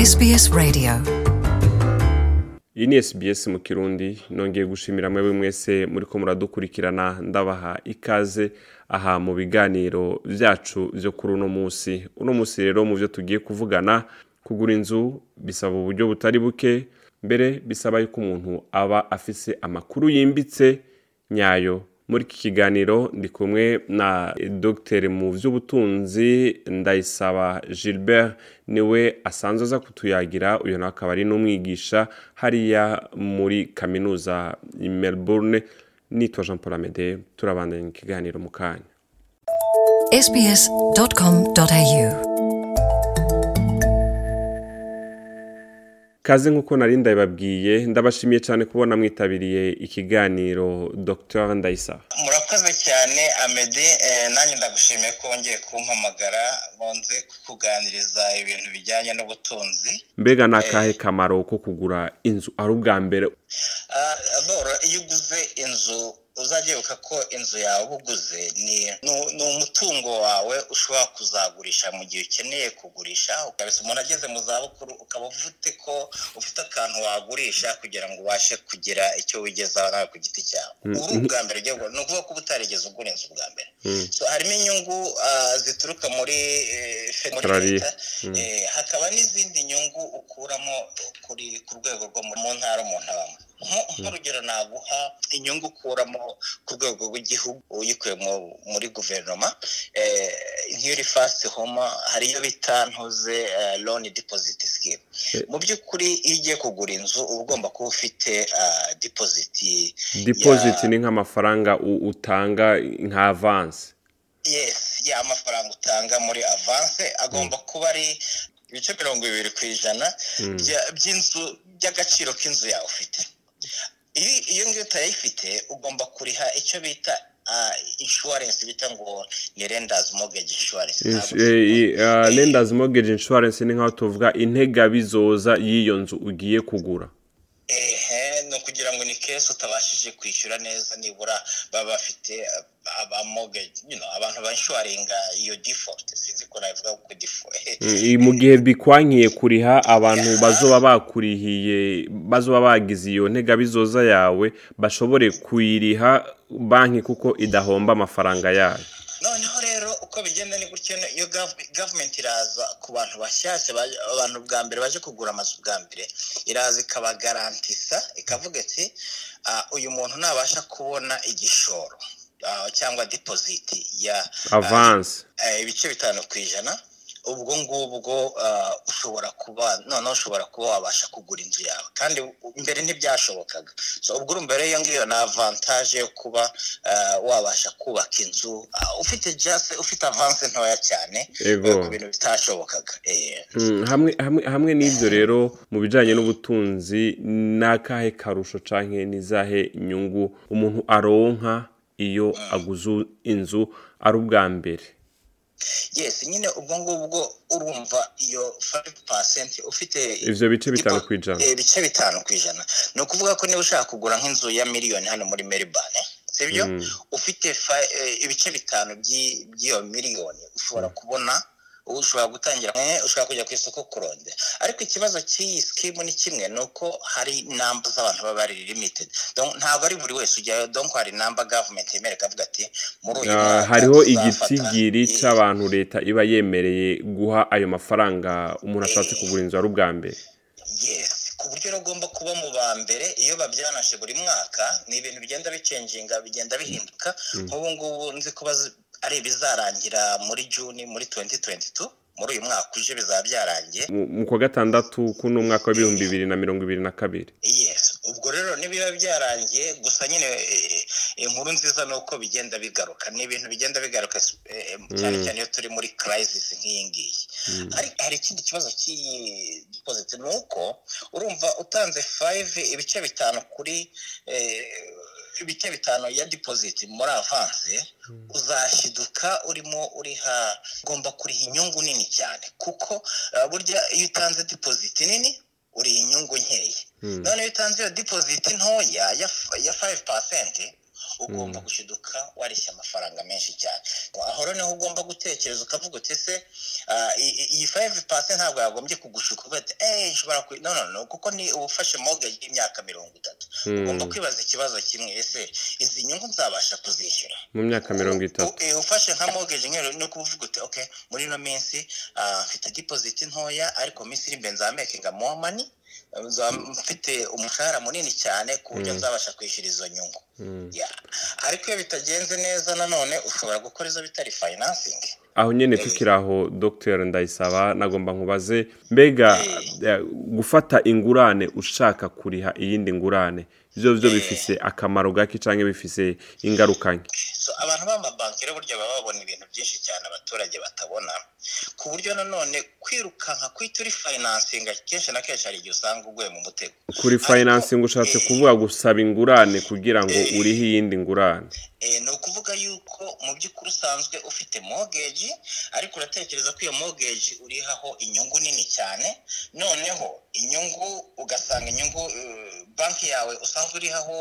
SBS Radio iyi ni SBS mu kirundi nongeye gushimira mwe mwese muri ko muradukurikirana ndabaha ikaze aha mu biganiro byacu byo kuri uno munsi uno munsi rero mu byo tugiye kuvugana kugura inzu bisaba uburyo butari buke mbere bisaba yuko umuntu aba afise amakuru yimbitse nyayo muri iki kiganiro ndi kumwe na dogiteri mu by'ubutunzi ndayisaba gilbert niwe asanzwe aza kutuyagira uyu nawe akaba ari n'umwigisha hariya muri kaminuza i melbourne nitwa jean paul amede turabandanya ikiganiro mu kanya sbs.com.au kaze nk'uko nari ndabibabwiye ndabashimiye cyane kubona mwitabiriye ikiganiro dr ndayisaba murakoze cyane amede eh, nanjye ndagushimiye ko wongeye kumpamagara bonze kukuganiriza ibintu bijyanye n'ubutunzi mbega ni akahe kamaro ko kugura inzu ari ubwa mbere Ah, boro iyo uguze inzu uzajya ko inzu yawe uba uguze ni ni- ni umutungo wawe ushobora kuzagurisha mu gihe ukeneye kugurisha ukabisa umuntu ageze mu zabukuru ukaba ufite ko ufite akantu wagurisha kugira ngo ubashe kugira icyo wigezaho nawe ku giti cyawe uri ubwa mbere ugiye kugura. ni ukuvuga ko uba utarigeze ugura inzu ubwa mbere So, harimo inyungu ah, zituruka muri eh, fe- muri Australia. leta Eh, hakaba n'izindi nyungu ukuramo kuri ku rwego rwo mu mu ntara umuntu abamo Nko- nk'urugero naguha inyungu ukuramo ku rwego rw'igihugu uyikuye mu- muri guverinoma eh, nk'iri fasiti homa hari iyo bita ntuze loni dipoziti sikimu Eh. mu by'ukuri iyo ugiye kugura inzu uba ugomba kuba ufite dipoziti dipoziti ni nk'amafaranga u- utanga nka avansi yes ya amafaranga utanga muri avance agomba kuba ari ibice mirongo bibiri ku ijana bya- by'inzu by'agaciro k'inzu yawe ufite Iyo- iyo ngiyo utayifite ugomba kuriha icyo bita ah, insurance bita ngo ni renders mortgage insurance Ntabwo- lendas mortgage insurance ni nk'aho tuvuga integabizoza y'iyo nzu ugiye kugura ehe ni ukugira ngo ni kesi utabashije kwishyura neza nibura baba bafite uh, aba mortgage you know, abantu banshuwaringa iyo default sinzi ko nabivuga ko default I- mu gihe bikwankiye kuriha abantu bazoba bakurihiye bazoba bagize iyo ntegabizoza yawe bashobore kuyiriha banki kuko idahomba amafaranga yayo noneho rero uko bigenda ni gutyo iyo gav- gavumenti iraza ku bantu bashyashya baje- abantu bwa mbere baje kugura amazu bwa mbere iraza ikabagarantisa ikavuga iti "Ah, uyu muntu nabasha kubona igishoro ah, cyangwa dipoziti ya avansi eh, ibice bitanu ku ijana ubwo ngubwo ah, ushobora kuba noneho ushobora kuba wabasha kugura inzu yawe kandi u- mbere ntibyashobokaga so ubwo urumva rero iyo ngiyo ni avantaje yo kuba ah, wabasha kubaka inzu ah, ufite just ufite avanse ntoya cyane Ego. eh, ku bintu bitashobokaga eh. Mm, hamwe hamwe hamwe n'ibyo rero mu bijyanye n'ubutunzi ni akahe karusho cyangwa n'izahe inyungu umuntu aronka iyo aguze inzu ari ubwa mbere yes nyine ubwo ngubwo urumva iyo 5% ufite Ivyo bice bitanu Ipo- kw'ijana. eh, ibice bitanu ku ijana ni ukuvuga ko niba ushaka kugura nk'inzu ya miliyoni hano muri Melbourne sibyo ufite fa- eh, ibice bitanu by'i- by'iyo miliyoni ushobora kubona ushobora gutangira eh, ushobora kujya ku isoko kuronde ariko ikibazo cy'iyi skimu ni kimwe ni uko hari namba z'abantu baba ari limited Donc, ntabwo ari buri wese ujyayo donc hari namba government yemerera ikavuga ati muri uyu Ah, mwaka hariho tuzafata igitigiri iyi- cy'abantu leta iba yemereye guha ayo mafaranga umuntu ashatse kugura inzu ari ubwa mbere yes ku buryo rero ugomba kuba mu ba mbere iyo babyanaje buri mwaka ni ibintu bigenda bicenjinga bigenda bihinduka nk'ubu ngubu nzi ko bazi- ari ibizarangira muri juni muri 2022 muri uyu mwaka uje bizaba byarangiye Mu- mu kwa gatandatu kuno mwaka w'ibihumbi bibiri na mirongo ibiri na kabiri yes ubwo rero nibiba byarangiye gusa nyine eh, inkuru nziza ni uko bigenda bigaruka ni ibintu bigenda bigaruka eh, cyane cyane iyo turi muri crisis nk'iyi ngiyi Hari- hari ikindi kibazo cy'iyi deposit ni uko urumva utanze 5 ibice bitanu kuri eh, ibice bitanu ya deposit muri avance uzashiduka urimo uriha ugomba kuriha inyungu nini cyane kuko eh, burya iyo utanze deposit nini uriha inyungu nkeya none iyo utanze iyo deposit ntoya ya ya 5% ugomba gushiduka wareshya amafaranga menshi cyane aho noneho ugomba gutekereza ukavuga uti se ah, i- i- iyi fayive pasi ntabwo yagombye kugushuka uvuga ati eee nshobora ku no no no kuko ni ubufashe mogeji y'imyaka mirongo itatu ugomba kwibaza ikibazo kimwe ese izi nyungu nzabasha kuzishyura mu myaka mirongo itatu U- eh, ufashe nka mogeji nkero ni ukuvuga uti ok muri ino minsi ah, mfite dipoziti ntoya ariko minsi iri imbere nzamekinga more money nza- mfite umushahara munini cyane ku buryo nzabasha kwishyura izo nyungu Ya. ariko iyo bitagenze neza nanone ushobora gukora izo bitari financing aho nyine tukiri aho dogiteri ndayisaba nagomba nkubaze mbega eh, gufata ingurane ushaka kuriha iyindi ngurane byo byo bifise akamaro gake cyangwa bifise ingaruka nke so abantu b'amabanki rero burya baba babona ibintu byinshi cyane abaturage batabona ku buryo nanone kwirukanka kwita uri financing kenshi na kenshi hari igihe usanga uguye mu mutego kuri financing ushatse kuvuga gusaba ingurane kugira ngo urihe iyindi ngurane Eh, ni ukuvuga yuko mu by'ukuri usanzwe ufite mogeji ariko uratekereza ko iyo mogeji urihaho inyungu nini cyane noneho inyungu ugasanga inyungu eh, banki yawe usanzwe urihaho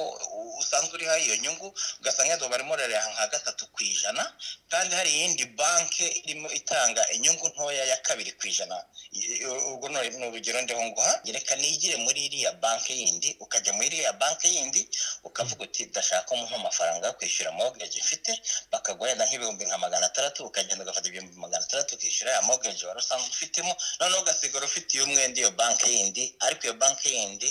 usanzwe urihaho iyo nyungu ugasanga yadwa barimo rero nka gatatu ku ijana kandi hari iyindi banki irimo itanga inyungu ntoya ya kabiri ku ijana I- i- ubwo ni ni urugero ndiho nguha reka nigire muri iriya banki yindi ukajya muri iriya banki yindi ukavuga uti ndashaka umuha amafaranga yo kwishyura mogeji mfite bakaguha wenda nk'ibihumbi nka magana atandatu ukagenda ugafata ibihumbi magana atandatu ukishyura ya mogeji wari usanzwe ufitemo noneho ugasigara ufite iyo mwenda iyo banki yindi ariko iyo banki yindi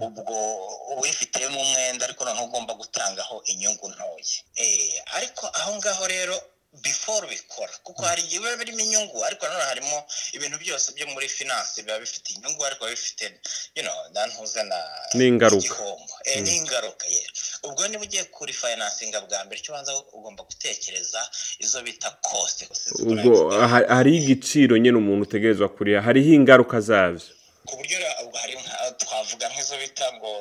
ubwo uwifitemo umwenda ariko noneho ugomba gutangaho inyungu ntoya Eh, ariko aho ngaho rero before ubikora kuko hari igihe biba birimo inyungu ariko nanone harimo ibintu byose byo muri finance biba bifite inyungu ariko biba bifite you know, ntantuze na N'ingaruka. igihombo Eh, n'ingaruka ye ubwo niba ugiye kuri financing bwa mbere icyo ubanza ugomba gutekereza izo bita cost ubwo aha- hari igiciro nyine umuntu utegerezwa kuriha hariho ingaruka zabyo ku buryo ra- ubwo hari nka- twavuga nk'izo bita ngo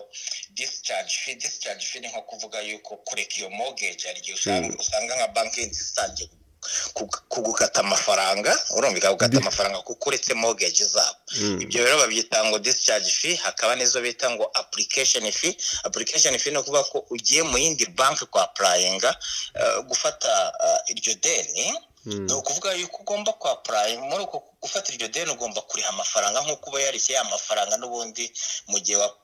discharge fee discharge fee ni nko kuvuga yuko kureka iyo mortgage hari igihe usanga usanga nka banki zisangiye kugukata amafaranga urumva ikagukata amafaranga kuko uretse mortgage zabo ibyo rero babyita ngo discharge fee hakaba n'izo bita ngo application fee application fee ni ukuvuga ko ugiye mu yindi banki kwa applyinga eh, gufata eh, iryo deni ni ukuvuga yuko ugomba kwa purayime muri uko gufata iryo deni ugomba kuriha amafaranga nk'uko uba yarishye ya mafaranga n'ubundi mu gihe wa-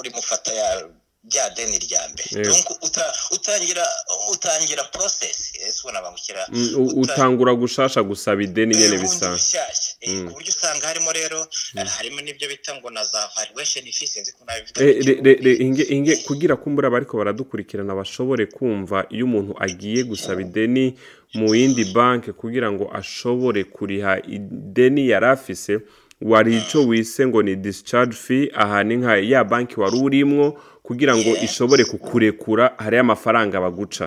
urimo ufata ya rya deni rya mbere Yego. Donc uta- utangira utangira porosesi ese ubona bangukira Mm, u- utangura gushasha gusaba ideni nyine Eh, bundi bisanzwe bushyashya Eh, ku buryo usanga harimo rero eh, harimo n'ibyo bita ngo na za valuation fees sinzi ko nabivuga Eh, re- re- re- inge- inge- kugira kumbura abariko baradukurikirana bashobore kumva iyo umuntu agiye gusaba ideni mu yindi banki kugira ngo ashobore kuriha ideni yari afise wari ico wise ngo ni discharge fee aha ni nka ya banki wari urimwo kugira ngo ishobore kukurekura hariyo amafaranga baguca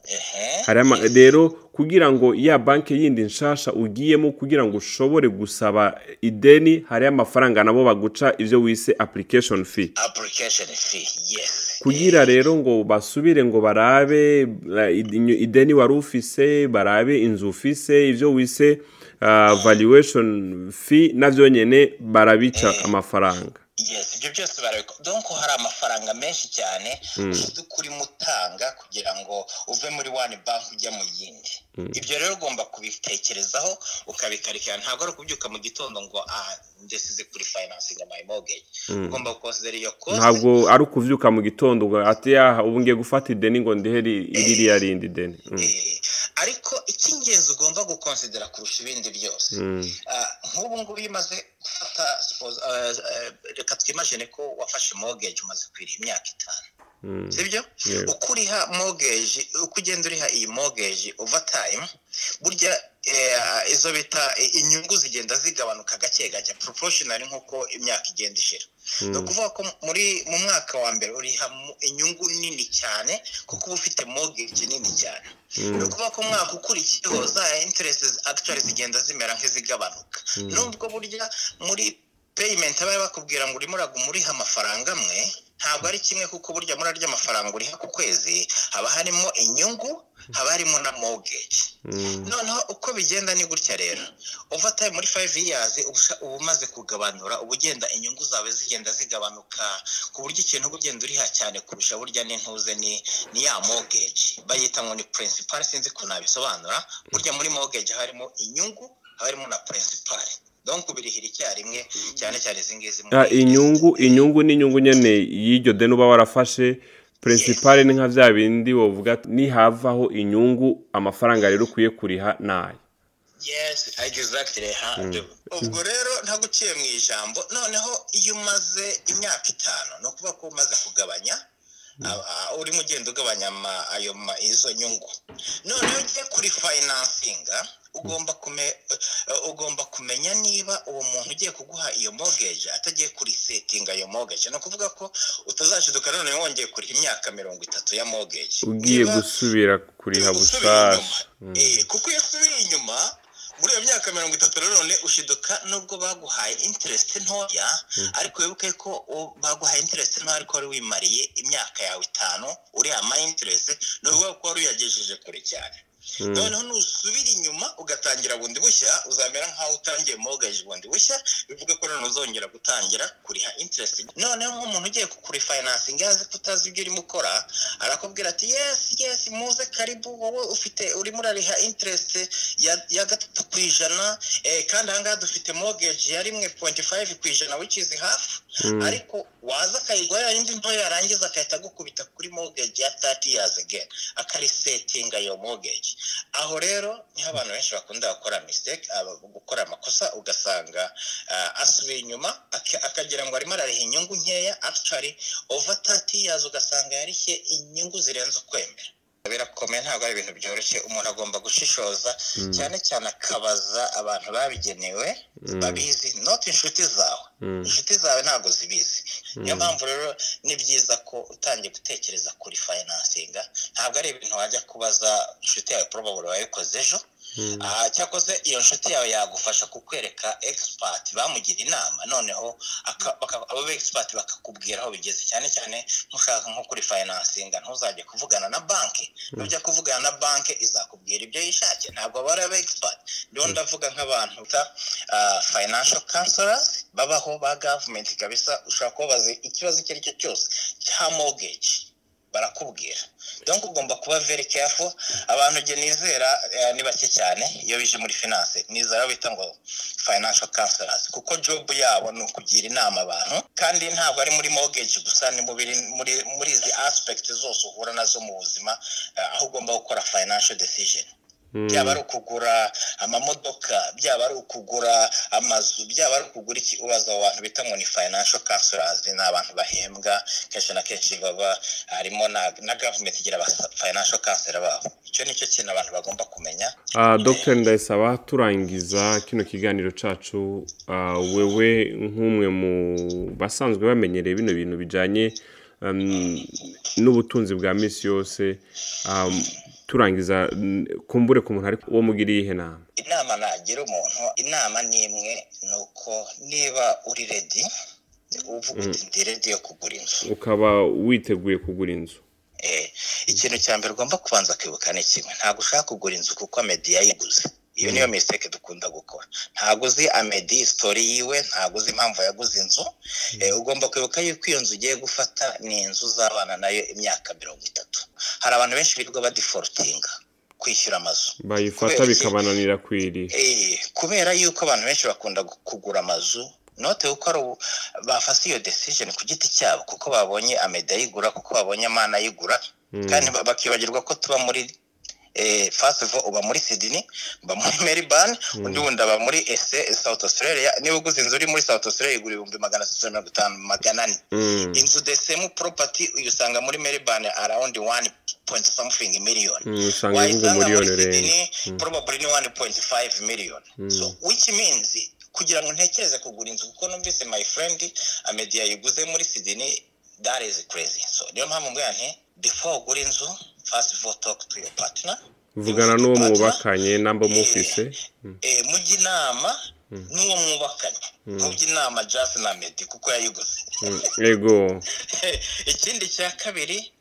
Ehe. hari ama rero kugira ngo ya banki yindi nshasha ugiyemo kugira ngo ushobore gusaba ideni hariyo amafaranga nabo baguca ivyo wise application fee application fee yes kugira rero ngo basubire ngo barabe eh, id- ideni wari ufise barabe inzu ufise ivyo wise uh, valuation fee navyo nyene barabica amafaranga yes ibyo byose barabikora donc hari amafaranga menshi cyane muby'ukuri mutanga kugira ngo uve muri one bank ujya mu yindi ibyo rero ugomba kubitekerezaho ukabikarikira ntabwo ari ukubyuka mu gitondo ngo ah ndesize kuri financing my mortgage ugomba gukonsidera iyo cost ntabwo ari ukuvyuka mu gitondo ngo ati yaha ubu ngiye gufata ideni ngo ndihe ri- ririya rindi deni Mm. Eh, ariko icy'ingenzi ugomba gukonsidera kurusha ibindi byose Ah, nk'ubu ngubu iyo umaze gufata suppose, ah, ah, reka twimagine ko wafashe mortgage umaze kwira imyaka itanu sibyo Yego. uko uriha mortgage uko ugenda uriha iyi mortgage over time burya eh, izo bita eh, inyungu zigenda zigabanuka gake gake proportional nk'uko imyaka igenda ishira ni ukuvuga ko muri mu mwaka wa mbere uriha mu- inyungu nini cyane kuko uba ufite mortgage nini cyane ni ukuvuga ko umwaka ukurikiyeho za interest actually zigenda zimera nk'izigabanuka nubwo burya muri payment aba bakubwira ngo urimo uraguma uriha amafaranga amwe ntabwo ari kimwe kuko burya muri arya mafaranga uriha ku kwezi haba harimo inyungu haba harimo na mogeji noneho uko bigenda ni gutya rero uvataye muri fayive iyazi uba umaze kugabanura uba ugenda inyungu zawe zigenda zigabanuka ku buryo ikintu uba ugenda uriha cyane kurusha burya n'intuze ni ni ya mogeji bayita ngo ni purinsipari sinzi ko nabisobanura burya muri mogeji harimo inyungu haba harimo na purinsipari donko birihira icyarimwe cyane cyane izi ngizi inyungu inyungu ni inyungu nyine y'iryo deni uba warafashe purinsipari ni nka bya bindi wavuga nihavaho inyungu amafaranga rero ukwiye kuriha ni aya yesi egizagitire handi ubwo rero ntabwo uciye mu ijambo noneho iyo umaze imyaka itanu ni ukuvuga ko umaze kugabanya urimo ugenda ugabanya ayo izo nyungu noneho ugiye kuri fayinansinga ugomba kumenya niba uwo muntu ugiye kuguha iyo mogeje atagiye kuri setinga iyo mogeje ni ukuvuga ko utazashiduka none wongeye kuriha imyaka mirongo itatu ya mogeje ugiye gusubira kuriha gusa kuko iyo usubiye inyuma muri iyo myaka mirongo itatu none ushiduka nubwo baguhaye interest ntoya ariko wibuke ko baguhaye interest ntoya ariko wari wimariye imyaka yawe itanu uriya ama interest ni ukuvuga ko wari uyagejeje kure cyane noneho nusubira inyuma ugatangira bundi bushya uzamera nk'aho utangiye mogeje bundi bushya bivuga ko noneho uzongera gutangira kuriha interest noneho nk'umuntu ugiye kuri fayinansingi azi ko utazi ibyo urimo ukora arakubwira ati yesi yesi muze karibu wowe ufite urimo urariha interest ya gatatu ku ijana kandi ahangaha dufite mogeje ya rimwe pointi fayive ku ijana wicizi hafi ariko waza akayigura yindi ntoya yarangiza agahita agukubita kuri mogeje ya tati yazi again akarisetinga iyo mogeje aho rero niho abantu benshi bakunda gukora misiteke gukora amakosa ugasanga asubiye inyuma akagira ngo arimo arariha inyungu nkeya akicari ova tati yazo ugasanga yarishye inyungu zirenze ukwemera birakomeye ntabwo ari ibintu byoroshye umuntu agomba gushishoza cyane cyane akabaza abantu babigenewe babizi noti inshuti zawe inshuti zawe ntabwo zibizi niyo mpamvu rero ni byiza ko utangiye gutekereza kuri fayinansinga ntabwo ari ibintu wajya kubaza inshuti yawe porobaburo wayikoze ejo cyakoze iyo nshuti yawe yagufasha kukwereka egisipati bamugira inama noneho abo begisipati bakakubwira aho bigeze cyane cyane nk'ushaka nko kuri fayinansinga ntuzajya kuvugana na banki nujya kuvugana na banki izakubwira ibyo yishakiye ntabwo aba ari abegisipati rero ndavuga nk'abantu bita fayinansho kansorasi babaho ba gavumenti kabisa ushobora kubabaza ikibazo icyo ari cyo cyose cya mogeji barakubwira donc ugomba kuba very careful abantu nge nizera ni bake cyane iyo bije muri finance nizera bita ngo financial counselors kuko job yabo ni ukugira inama abantu kandi ntabwo ari muri mortgage gusa ni muri muri izi aspect zose uhura nazo mu buzima aho ugomba gukora financial decision byaba ari ukugura amamodoka byaba ari ukugura amazu byaba ari ukugura iki ubaza abo bantu bita ngo ni fayinansho kansurazi ni abantu bahembwa kenshi na kenshi baba harimo na gavumenti igira fayinansho kansura babo icyo ni cyo kintu abantu bagomba kumenya dr ndayisaba turangiza kino kiganiro cyacu wewe nk'umwe mu basanzwe bamenyereye bino bintu bijyanye n'ubutunzi bwa minsi yose turangiza kumbure ku muntu ariko uwo mugiriye ihe nama inama nagira umuntu inama ni imwe ni uko niba uri redi uvuga uti ndi redi yo kugura inzu ukaba witeguye kugura inzu ikintu cya mbere ugomba kubanza kwibuka ni kimwe ntabwo ushaka kugura inzu kuko mediya yiguze iyo niyo misiteke dukunda gukora ntabwo uzi amedi sitori yiwe ntabwo uzi impamvu yaguze inzu ugomba kwibuka yuko iyo nzu ugiye gufata ni inzu uzabana nayo imyaka mirongo itatu hari abantu benshi birirwa badiforotinga kwishyura amazu bayifata bikabananira kwirira kubera yuko abantu benshi bakunda kugura amazu note kuko ari bafata iyo desijeni ku giti cyabo kuko babonye amedi ayigura kuko babonye amana ayigura kandi bakibagirwa ko tuba muri fasivo uba muri sidini uba muri meribani undi wundi aba muri ese South Australia niba uguze inzu uri muri South Australia igura ibihumbi magana atatu mirongo itanu magana ane inzu desemu poropati uyisanga muri meribani arawundi wani pointi samufingi miliyoni wayisanga muri sidini porobaburi ni wani pointi fayive miliyoni so which means kugira ngo ntekereze kugura inzu kuko numvise my friend amediya yiguze muri sidini that is crazy so niyo mpamvu mbwira nti before ugura inzu first of all talk to your partner vugana n'uwo mwubakanye namba mufise mujya inama n'uwo mwubakanye nk'ubwo inama jasi na medi kuko yayiguze yego ikindi cya kabiri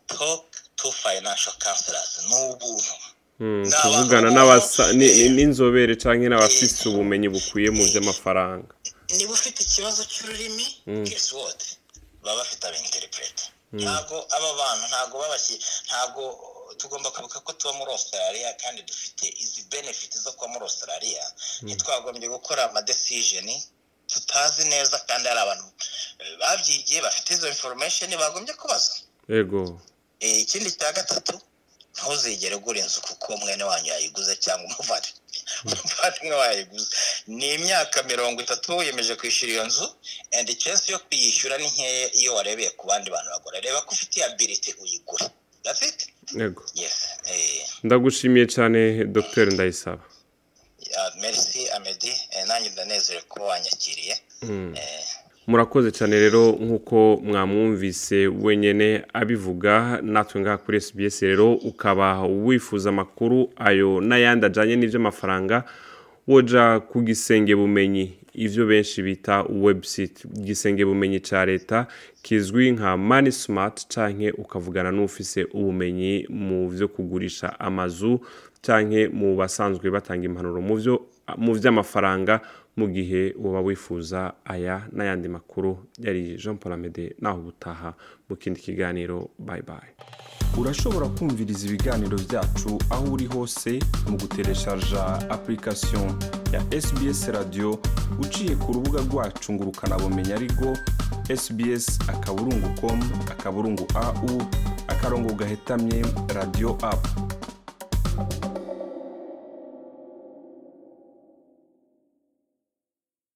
toke tu fayinansho kanserazi ni ubuntu Mm, Ni kuvugana abantu n'abasa- ni- ni- bose. n'inzobere cyangwa n'abafise ubumenyi bukwiye mu by'amafaranga niba ufite ikibazo cy'ururimi guess what baba bafite abinterprete ntabwo aba bantu ntabwo babashyi ntabwo tugomba kwibuka ko tuba muri australia kandi dufite izi benefit zo kuba muri australia ntitwagombye gukora ama decision tutazi neza kandi hari abantu eh, babyigiye bafite izo information bagombye kubaza yego Eh, ikindi cya gatatu ntuzigere ugura inzu kuko mwene wanyu yayiguze cyangwa umuvandimwe umuvandimwe wayiguze ni imyaka mirongo itatu wiyemeje kwishyura iyo nzu and chance yo kuyishyura ni nkeya iyo warebeye ku bandi bantu bagura reba ko ufitiye ability uyigura that's it yego yes eh, ndagushimiye cyane dr ndayisaba ah, merci amedi eh, nanjye ndanezerewe ko wanyakiriye eh, murakoze cyane rero nk'uko mwamwumvise wenyine abivuga natwe ngaha kuri SBS rero ukaba wifuza amakuru ayo n'ayandi ajyanye n'iby'amafaranga woja ku gisenge bumenyi ibyo benshi bita website igisenge bumenyi cya leta kizwi nka mani simati cyangwa ukavugana n'ufise ubumenyi mu byo kugurisha amazu cyangwa mu basanzwe batanga impanuro mu byo mu by'amafaranga mu gihe uba wifuza aya n'ayandi makuru yari jean paul amede naho ubutaha mu kindi kiganiro bayi bayi urashobora kumviriza ibiganiro byacu aho uri hose mu gutereshaja application ya SBS radio uciye ku rubuga rwacu ngo ukanabumenya ariko sbs akaburungu com akaburungu au akarongo gahetamye radio apu